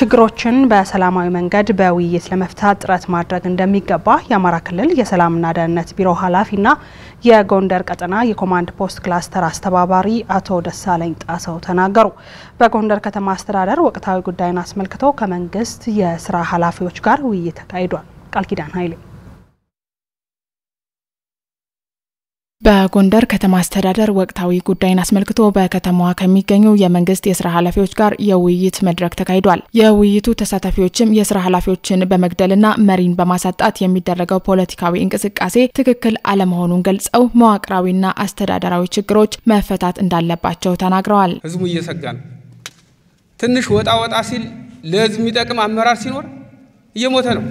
ችግሮችን በሰላማዊ መንገድ በውይይት ለመፍታት ጥረት ማድረግ እንደሚገባ የአማራ ክልል የሰላምና ደህንነት ቢሮ ኃላፊና የጎንደር ቀጠና የኮማንድ ፖስት ክላስተር አስተባባሪ አቶ ደሳለኝ ጣሰው ተናገሩ። በጎንደር ከተማ አስተዳደር ወቅታዊ ጉዳይን አስመልክቶ ከመንግስት የስራ ኃላፊዎች ጋር ውይይት ተካሂዷል። ቃል ኪዳን ኃይሌ በጎንደር ከተማ አስተዳደር ወቅታዊ ጉዳይን አስመልክቶ በከተማዋ ከሚገኙ የመንግስት የስራ ኃላፊዎች ጋር የውይይት መድረክ ተካሂዷል። የውይይቱ ተሳታፊዎችም የስራ ኃላፊዎችን በመግደልና መሪን በማሳጣት የሚደረገው ፖለቲካዊ እንቅስቃሴ ትክክል አለመሆኑን ገልጸው መዋቅራዊና አስተዳደራዊ ችግሮች መፈታት እንዳለባቸው ተናግረዋል። ህዝቡ እየሰጋ ነው። ትንሽ ወጣ ወጣ ሲል ለህዝብ የሚጠቅም አመራር ሲኖር እየሞተ ነው።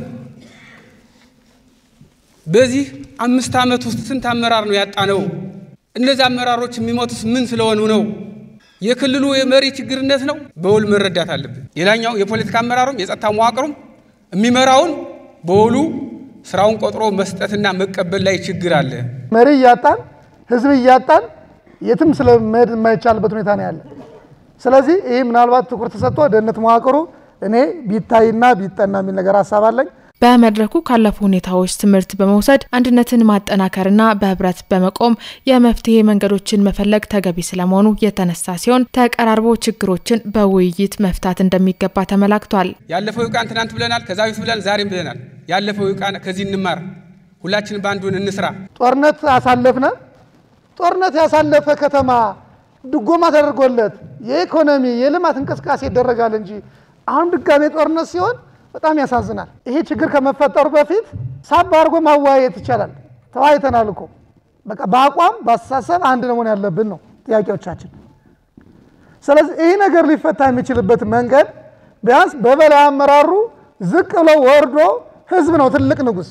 በዚህ አምስት ዓመት ውስጥ ስንት አመራር ነው ያጣነው? እነዚህ አመራሮች የሚሞቱት ምን ስለሆኑ ነው? የክልሉ የመሪ ችግርነት ነው? በውል መረዳት አለብን። ሌላኛው የፖለቲካ አመራሩም የጸጥታ መዋቅሩም የሚመራውን በውሉ ስራውን ቆጥሮ መስጠትና መቀበል ላይ ችግር አለ። መሪ እያጣን ህዝብ እያጣን የትም ስለመሄድ የማይቻልበት ሁኔታ ነው ያለ። ስለዚህ ይህ ምናልባት ትኩረት ተሰጥቶ ደህንነት መዋቅሩ እኔ ቢታይና ቢጠና የሚል ነገር ሀሳብ አለኝ። በመድረኩ ካለፉ ሁኔታዎች ትምህርት በመውሰድ አንድነትን ማጠናከርና በህብረት በመቆም የመፍትሄ መንገዶችን መፈለግ ተገቢ ስለመሆኑ የተነሳ ሲሆን ተቀራርቦ ችግሮችን በውይይት መፍታት እንደሚገባ ተመላክቷል። ያለፈው ይውቃን ትናንት ብለናል፣ ከዛ በፊት ብለን ዛሬም ብለናል። ያለፈው ይውቃን፣ ከዚህ እንማር፣ ሁላችን በአንዱን እንስራ። ጦርነት አሳለፍነ። ጦርነት ያሳለፈ ከተማ ድጎማ ተደርጎለት የኢኮኖሚ የልማት እንቅስቃሴ ይደረጋል እንጂ አሁን ድጋሜ ጦርነት ሲሆን በጣም ያሳዝናል። ይሄ ችግር ከመፈጠሩ በፊት ሳብ አድርጎ ማወያየት ይቻላል። ተወያይተናል እኮ በቃ በአቋም በአስተሳሰብ አንድ መሆን ያለብን ነው ጥያቄዎቻችን። ስለዚህ ይህ ነገር ሊፈታ የሚችልበት መንገድ ቢያንስ በበላይ አመራሩ ዝቅ ብሎ ወርዶ ህዝብ ነው ትልቅ ንጉሥ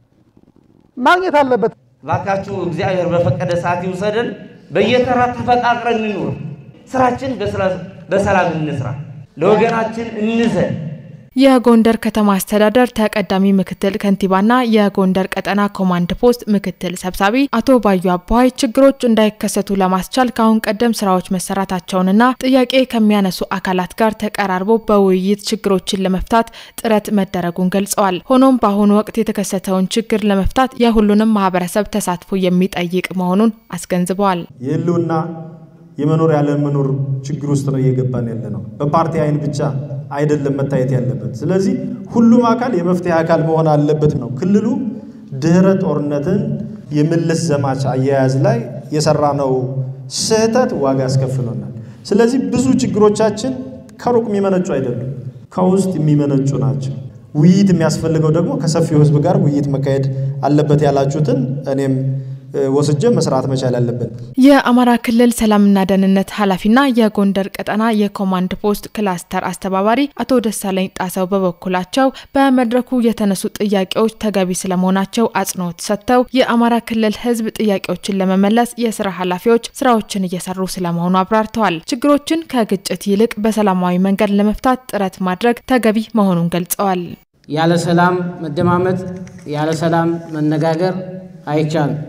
ማግኘት አለበት። ባካችሁ እግዚአብሔር በፈቀደ ሰዓት ይውሰደን። በየተራ ተፈቃቅረን እንኑር። ስራችን በሰላም እንስራ። ለወገናችን እንዘን። የጎንደር ከተማ አስተዳደር ተቀዳሚ ምክትል ከንቲባና የጎንደር ቀጠና ኮማንድ ፖስት ምክትል ሰብሳቢ አቶ ባዩ አባይ ችግሮች እንዳይከሰቱ ለማስቻል ከአሁን ቀደም ስራዎች መሰራታቸውንና ጥያቄ ከሚያነሱ አካላት ጋር ተቀራርቦ በውይይት ችግሮችን ለመፍታት ጥረት መደረጉን ገልጸዋል። ሆኖም በአሁኑ ወቅት የተከሰተውን ችግር ለመፍታት የሁሉንም ማህበረሰብ ተሳትፎ የሚጠይቅ መሆኑን አስገንዝበዋል። የህልውና የመኖር ያለመኖር ችግር ውስጥ ነው እየገባን ያለ ነው። በፓርቲ አይን ብቻ አይደለም መታየት ያለበት። ስለዚህ ሁሉም አካል የመፍትሄ አካል መሆን አለበት ነው። ክልሉ ድህረ ጦርነትን የመለስ ዘማች አያያዝ ላይ የሰራነው ስህተት ዋጋ ያስከፍሎናል። ስለዚህ ብዙ ችግሮቻችን ከሩቅ የሚመነጩ አይደሉም፣ ከውስጥ የሚመነጩ ናቸው። ውይይት የሚያስፈልገው ደግሞ ከሰፊው ህዝብ ጋር ውይይት መካሄድ አለበት ያላችሁትን እኔም ወስጀ መስራት መቻል አለብን። የአማራ ክልል ሰላምና ደህንነት ኃላፊና የጎንደር ቀጠና የኮማንድ ፖስት ክላስተር አስተባባሪ አቶ ደሳለኝ ጣሰው በበኩላቸው በመድረኩ የተነሱ ጥያቄዎች ተገቢ ስለመሆናቸው አጽንኦት ሰጥተው የአማራ ክልል ህዝብ ጥያቄዎችን ለመመለስ የስራ ኃላፊዎች ስራዎችን እየሰሩ ስለመሆኑ አብራርተዋል። ችግሮችን ከግጭት ይልቅ በሰላማዊ መንገድ ለመፍታት ጥረት ማድረግ ተገቢ መሆኑን ገልጸዋል። ያለ ሰላም መደማመጥ፣ ያለ ሰላም መነጋገር አይቻልም።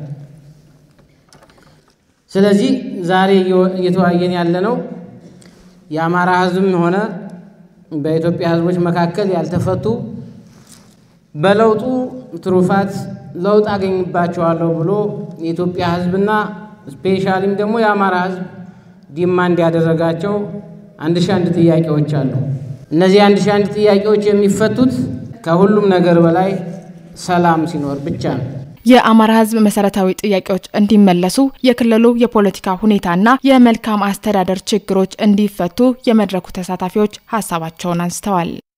ስለዚህ ዛሬ እየተወያየን ያለነው የአማራ ህዝብም ሆነ በኢትዮጵያ ህዝቦች መካከል ያልተፈቱ በለውጡ ትሩፋት ለውጥ አገኝባቸዋለሁ ብሎ የኢትዮጵያ ህዝብና ስፔሻሊም ደግሞ የአማራ ህዝብ ዲማንድ ያደረጋቸው አንድ ሺህ አንድ ጥያቄዎች አሉ። እነዚህ አንድ ሺህ አንድ ጥያቄዎች የሚፈቱት ከሁሉም ነገር በላይ ሰላም ሲኖር ብቻ ነው። የአማራ ህዝብ መሰረታዊ ጥያቄዎች እንዲመለሱ የክልሉ የፖለቲካ ሁኔታና የመልካም አስተዳደር ችግሮች እንዲፈቱ የመድረኩ ተሳታፊዎች ሀሳባቸውን አንስተዋል።